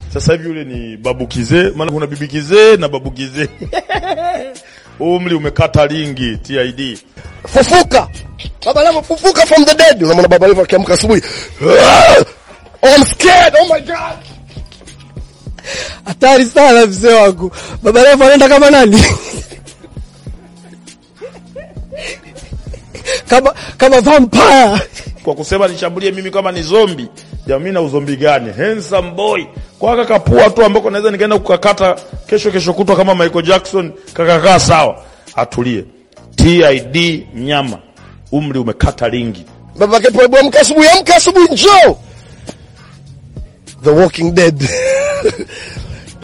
Sasa hivi yule ni babu kizee, maana kuna bibi kizee na babu kizee. Umri umekata lingi TID. fufuka baba levo fufuka from the dead unamwona baba levo akiamka asubuhi "Ah! oh, I'm scared oh my god Hatari sana mzee wangu. Baba Levo anaenda kama nani? kama kama vampire. Kwa kusema nishambulie mimi kama ni zombi. Jamii na uzombi gani? Handsome boy. Kwa kaka kapua tu ambako naweza nikaenda kukakata kesho kesho kutwa kama Michael Jackson kakakaa sawa. Atulie. TID mnyama. Umri umekata lingi. baba yake Playboy amka asubuhi amka asubuhi njoo the walking dead